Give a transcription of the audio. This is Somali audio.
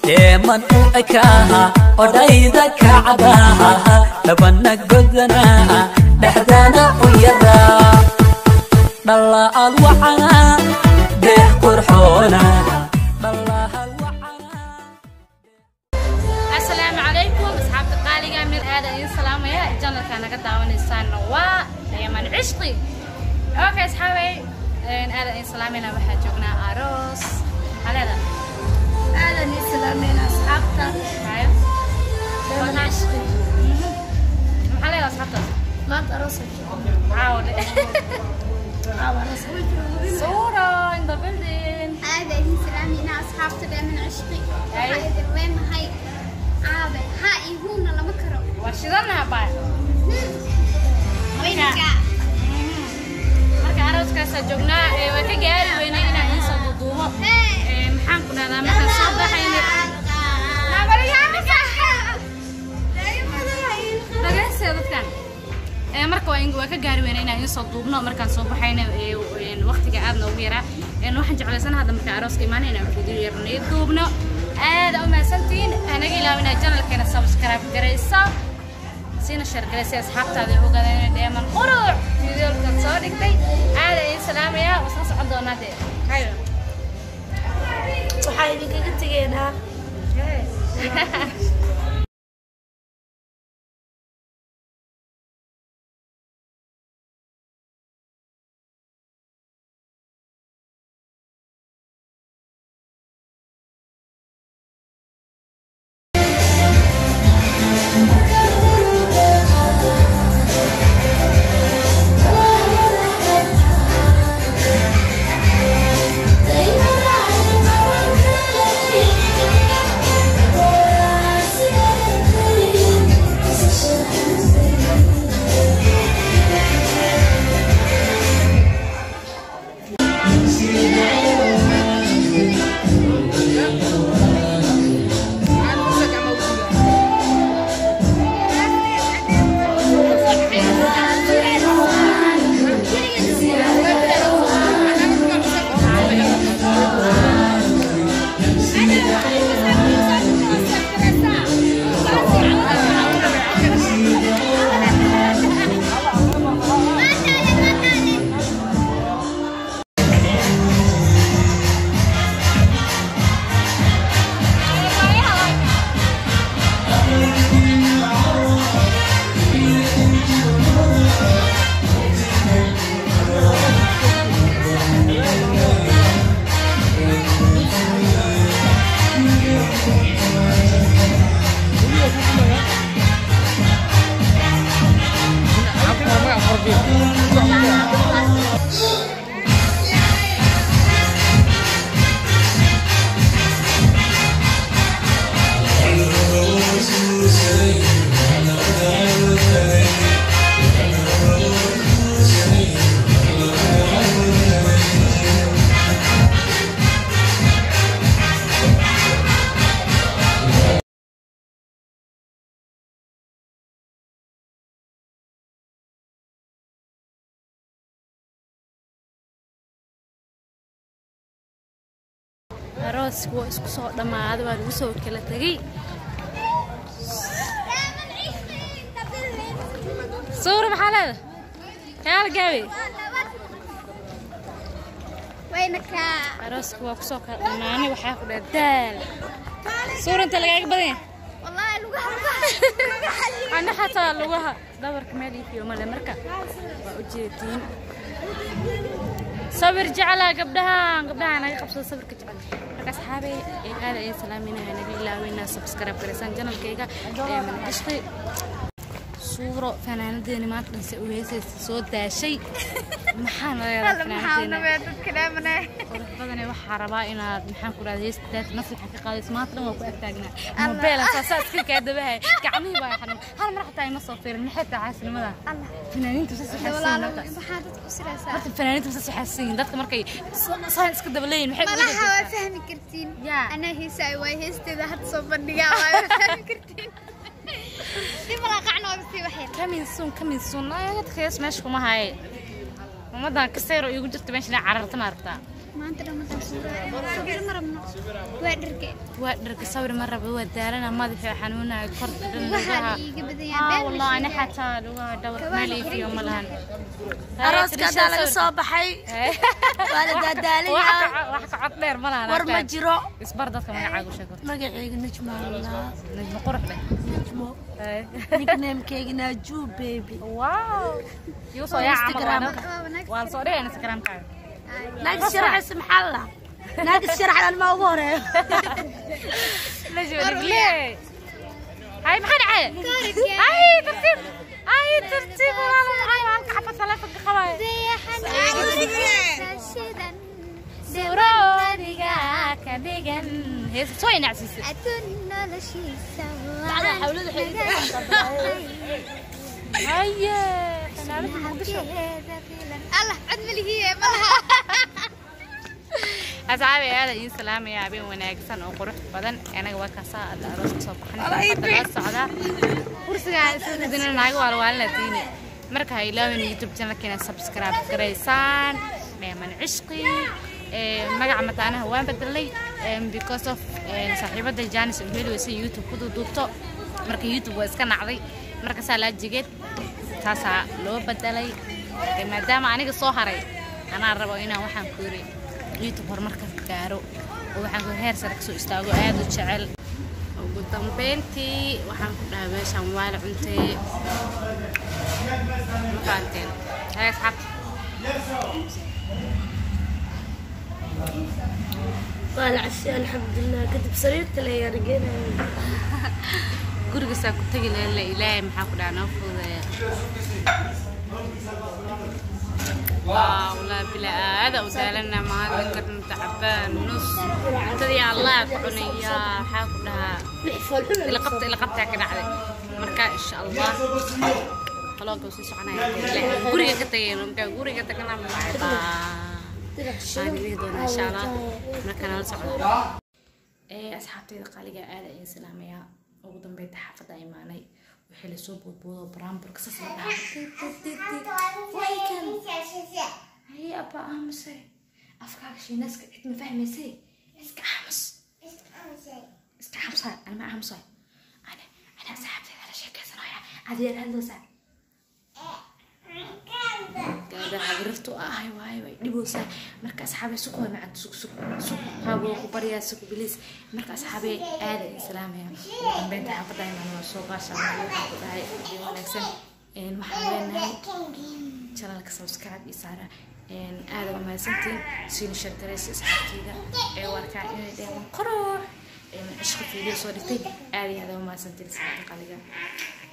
deeman u ekaaha odhayda kacdaha dhabana godana dhexdana u yaraa dhalla'aad wacana deex qurxoona dhalla'aad wacana asalaamu calaykum asxaabta qaaliga meel aada idin salaamaya janalka naga daawanaysaana waa dheeman cishqi okay asxaabay aada idin salaamayna waxaa joognaa aroos haleeda aadan islaameen asxaabta hayo dheeman cishqi maxaa leeda asxaabtaas maanta aroosa caawde aroos suuro in the building aada idin salaameyna asxaabta dheeman cishqi waxaa idin leenahay aabe ha ihuuna lama karo waa shidanaha baa weynka marka arooskaasaa joognaa ee waa ka gaari weynay inaan iin soo duuduubo Ee, maxaan ku dhahdaa markaan soo baxayna dhagaysta dadkan ee marka waa in- waa ka gaari weyna inaan idiin soo duubno markaan soo baxayna ee, een, waqtiga aad noogu yaraa Een, waxaan jeclaysan hadda markaan arooska imaana inaan video yarnay duubno aada u mahadsantihiin anaga ilaawina janalkeena subscribe garaysa siina shargalay si asxaabtaada ay ogaadaan inay dheeman quruc videolkan soo dhigtay aada idin salaamaya wasla socon doonaa dee hayo waxaa idinkaga tegeynaa arooska waa isku soo dhammaaday waa lagu soo kala tegey suura maxaa leeda kaala gaabe wayna kaa arooska waa kusoo kala dhammaanay waxaa ku dhaha daal suura inta lagaaga badan yahay wallaahi lugaha ana xataa lugaha dhabarka meel ii fiyo male marka waa u jeediin sabir jeclaa gabdhahan gabdhaha naga qabsada sabirka jecel marka asxaabey ee aada ayaan salaaminaha naga ilaaweyna subscribe garaysaan janalkayga ee manacishqi suuro fanaanadeeni maanta dhanse u heesaysa soo daashay maxaa naleedaa fanaanadeena dadka dheemane qurux badane waxaa rabaa inaad maxaan ku dhahda heestaas nafsiga ka qaadayso maanta dhan waa ku agtaagnaa mobeela saasaa iska kaa dabahay gacmihii baa xanuun hal mar xataa ima soo fiirin maxay tahay caasinimada fanaaniintu saas waxay siin horta maxaa dadku usiraysaa horta fanaaniintu saas waxay siin dadka markay saan iska daba leeyihin maxay uga malaha waa jeestaan fahmi kartiin yaa anaa heesaay waay heesteeda hadda soo bandhigaa waay waa fahmi kartiin dib malaa qacna waa sii waxyar kamin sun kamin sun dadka hees meesha kuma haye ummadan kasayro iigu jirta meesha inay cararta ma aragtaa maanta dhamataan suuraa sabir ma rabno waa dharke waa dharka sawir ma rabo waa daalana madaxa xanuunaya korka dhan waxaa lugaha iiga aa badayaan wallah ana xataa lugaha dhawr meel iifiyo ma lahan arooska haddaa laga soo baxay waa la daadaalinaa wax ka cod dheer ma lahan war ma jiro isbar dadka magacaagu sheego magacayga najma allah najma qurux leh najmo nicknamekeyga naaju baby wow yuu soo yaa Instagram. camal waa wanaag waan soo dhigay instagramkaaga naagis sharaxaysa maxaa la naagis sharaxdan ma ugu horeeyo najma dhigle hay maxaa dhacay Korka. ay tartiib ay tartiib walaalo maxay halka xabad taleefanka qabaayo Rashidan suuroodiga ka dhigan heesa soo inacsiisay adduun noloshiisa Bacda xawlada haye fanaanada muqdisho allah cod malihiye malaha asxaabi aada ii salaamaya habeen wanaagsan oo qurux badan anaga waa kaasaa alla aroos kasoo baxnay hadda la socdaa kursigaa isdina naaga waalwaalina tiini marka ha ilaawin youtube channelkiina subscribe garaysaan dheeman cishqi ee, magaca mataanaha waan bedelay em, because of em, saaxiibada janis oo heli weysa youtube ku duuduubto marka youtube waa iska nacday markaasaa laa jigeed taasaa loo bedelay Ee, maadaama aniga soo haray anaa rabo inaan waxaan ku yiri youtube horumarka gaaro oo waxaan ku heer sare kasoo istaago aad u jecel ugu dambeyntii waxaan ku dhahay meeshaan waa la cuntee ma fahanteen hay asxaabta waa la cashay alxamdulilah kadib sariirta la yaargeenaya gurigasaa ku tegi lahayn la ilaahay maxaa ku dhaha noo fududeeya والله بلا هذا ودالنا ما هذا كنا تعبان نص تدي الله كنا يا حاكلها اللي قبت اللي قبتها كده علي مركا ان شاء الله خلاص قوسي سعنا قوري كتين قوري كتكنا معي ان شاء الله مركا نلصق ee asxaabtayda qaaliga aada ayaan salaamayaa ugu dambeynta xaafadda imaanay wixii lasoo boodboodo baraamburka sas la dhaha haye abba aamusay afkaaga shiinaska cid ma fahmaysay iska aamus iska aamusa anima aamusay ana ana asxaabtayda la sheekaysanaya adiyaan hadloosaa gaada xabirirtu ahay waayo way dhiboosaa marka asxaabay suku way macad sug sug sug haaboo ku baryaa suku bilis marka asxaabay aada ay salaamaya ugu dambeynta xaafadda imaan waa soo baasha waxaan ku dhahay iyo wanaagsan een waxaan leenahay channelka subscribe iyo saara een aada waa mahadsantiin siina sheergaraysa asxaabtayda ee warkaa inay dheeman qurux een cishqa fiideo soo dhigtay aada iyo aada waa mahadsantiin asxaabta qaliga